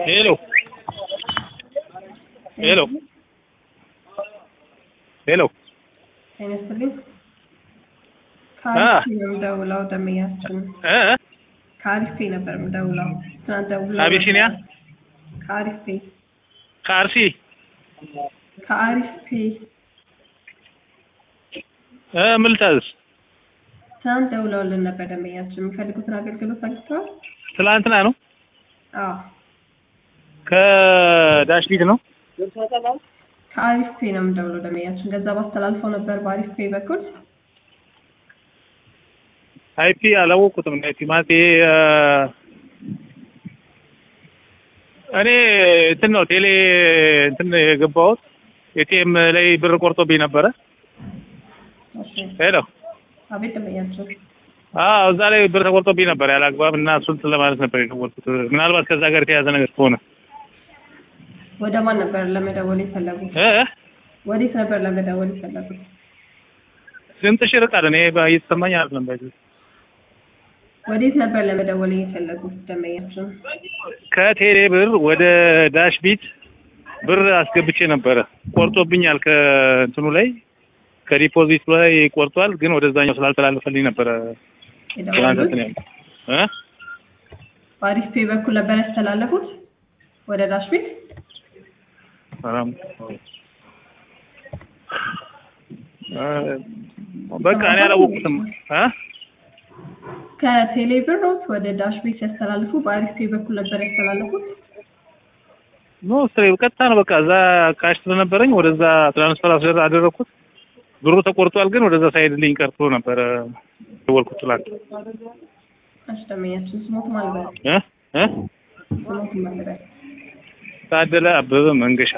ሄሎ ሄሎ ሄሎ ጤና ይስጥልኝ። ከአሪፍ ነው የምደውለው ደንበኛችን እ ከአሪፌ ነበር የምደውለው ትናንት ደውለው አቢሲኒያ ከአሪፌ ከአርሲ ከአሪፌ እ ምን ልታዘዝ? ትናንት ደውለውልን ነበር ደንበኛችን የሚፈልጉትን አገልግሎት አግኝተዋል? ትላንትና ነው አዎ ከዳሽ ቢት ነው ከአሪፌ ነው የምደውለው ደንበኛችን ገንዘብ አስተላልፈው ነበር በአሪፌ በኩል አይፒ አላወቁትም። አይፒ ማለት ይሄ እ እኔ እንትን ነው ቴሌ እንትን የገባሁት ኤቲኤም ላይ ብር ቆርጦብኝ ነበረ። እሺ ሄሎ አቤት ደንበኛችን አዎ እዛ ላይ ብር ተቆርጦብኝ ነበር ያለ አግባብ እና እሱን ለማለት ነበር የደወልኩት። ምናልባት ከዛ ጋር የተያዘ ነገር ከሆነ ወደ ማን ነበር ለመደወል የፈለጉት? እ ወዴት ነበር ለመደወል የፈለጉት? ድምፅሽ ይርቃል። እኔ እየተሰማኝ አይደለም። ባይዘ ወዴት ነበር ለመደወል የፈለጉት ደንበኛችን? ከቴሌ ብር ወደ ዳሽ ቢት ብር አስገብቼ ነበረ ቆርጦብኛል። ከእንትኑ ላይ ከዲፖዚት ላይ ቆርጧል፣ ግን ወደዛኛው ስላልተላለፈልኝ ነበረ ትናንት እንትን የደወሉት ያልኩት እ በአሪፍ ፔ በኩል ነበር ያስተላለፉት ወደ ዳሽ ቤት ሰላም እ በቃ እኔ አላወቁትም እ ከቴሌ ብሮት ወደ ዳሽ ቤት ሲያስተላልፉ በአሪፍ ፔ በኩል ነበር ያስተላለፉት። ኖ ስትሬ ቀጥታ ነው በቃ እዛ ካሽ ስለነበረኝ ወደዛ ትራንስፈር አስደር አደረኩት። ብሩ ተቆርጧል፣ ግን ወደዛ ሳይሄድልኝ ቀርቶ ነበረ ደወልኩት ትላንት እሺ ደንበኛችን ስሞት ማልበል እ እ ስሞት ማልበል ታደለ አበበ መንገሻ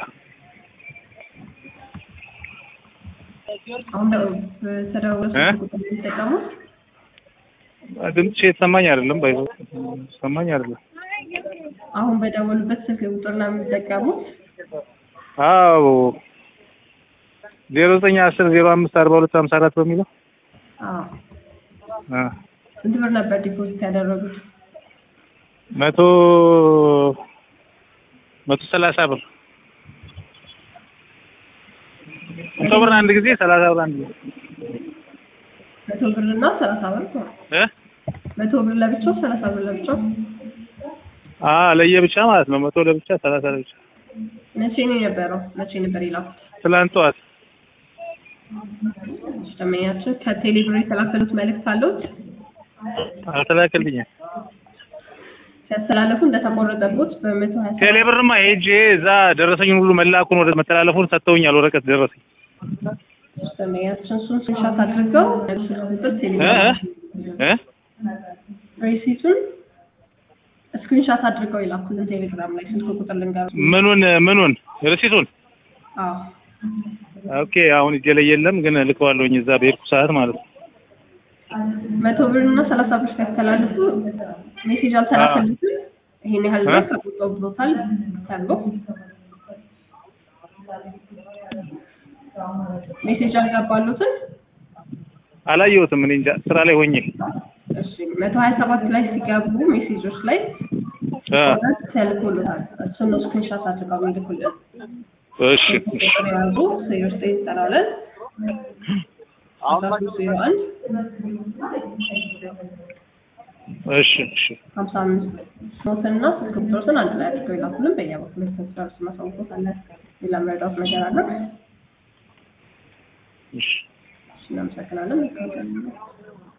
አሁን በተደወለ እ? ቁጥር የሚጠቀሙት ድምፅሽ የተሰማኝ አይደለም። ባይዞ ሰማኝ አይደለም። አሁን በደወሉበት ስልክ ቁጥር ነው የሚጠቀሙት። አዎ ዜሮ ዘጠኝ አስር ዜሮ አምስት አርባ ሁለት ሀምሳ አራት በሚለው አዎ አ ስንት ብር ነበር ዲፖዚት ያደረጉት? መቶ መቶ ሰላሳ ብር መቶ ብር አንድ ጊዜ ሰላሳ ብር አንድ ጊዜ መቶ ብር እና ሰላሳ ብር ነው። እ መቶ ብር ለብቻው ሰላሳ ብር ለብቻው አ ለየብቻ ማለት ነው። መቶ ለብቻ ሰላሳ ለብቻ መቼ ነው የነበረው? መቼ ነበር የላኩት? ትላንት ጠዋት እሺ ደንበኛችን ከቴሌ ብር የተላከሉት መልእክት አለዎት? አልተላከልኝም። ሲያስተላለፉ እንደተቆረጠቦት በመቶ ሀያ ሰባት ቴሌብርማ ሄጄ እዛ ደረሰኝን ሁሉ መላኩን ወደ መተላለፉን ሰጥተውኛል። ወረቀት ደረሰኝ ደንበኛችን እሱን ስክሪንሾት አድርገው ስልክ ቁጥር ቴሌ እ እ እ ሬሲቱን ስክሪንሾት አድርገው ይላኩልን ቴሌግራም ላይ ስልክ ቁጥር ልንገሩ። ምኑን ምኑን ርሲቱን አዎ ኦኬ አሁን እጄ ላይ የለም፣ ግን ልከዋለሁኝ እዛ በሄድኩ ሰዓት ማለት ነው። መቶ ብር እና ሰላሳ ብር ሲያስተላልፉ ሜሴጅ አልተላከልትም ይሄን ያህል ብር ተቆጥቶብዎታል ተብሎ ሜሴጅ አልገባሉትም። አላየሁትም። እኔ እንጃ ስራ ላይ ሆኜ እሺ መቶ ሀያ ሰባት ላይ ሲገቡ ሜሴጆች ላይ አ እውነት ተልኮልታል። እሱን ነው ስክሪንሾት አድርገው የሚልኩልን። እሺ እሺ ቁጥር የያዙ ዜሮ ዘጠኝ ዘጠና ሁለት አስራ ሶስት ዜሮ አንድ እሺ እሺ ሀምሳ አምስት ሶስትና ስልክ ቁጥሮትን አንድ ላይ አድርገው ይላኩልን። በእኛ በኩል ስራስ ማሳወቆት አለ። ሌላ መረዳት ነገር አለ? እሺ እሺ እናመሰግናለን።